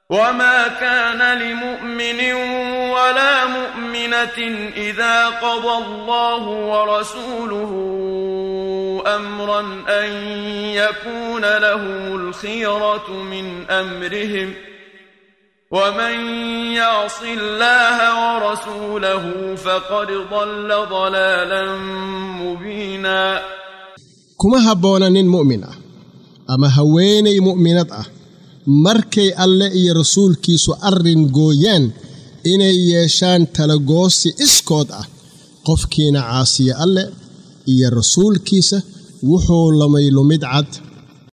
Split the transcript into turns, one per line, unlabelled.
وما كان لمؤمن ولا مؤمنة إذا قضى الله ورسوله أمرا أن يكون لهم الخيرة من أمرهم ومن يعص الله ورسوله فقد ضل ضلالا مبينا
kuma habboona nin mu'min ah ama haweenay mu'minad ah markay alle iyo rasuulkiisu arrin gooyaan inay yeeshaan talagoosi iskood ah qofkiina caasiya alle iyo rasuulkiisa wuxuu lamay lumid cad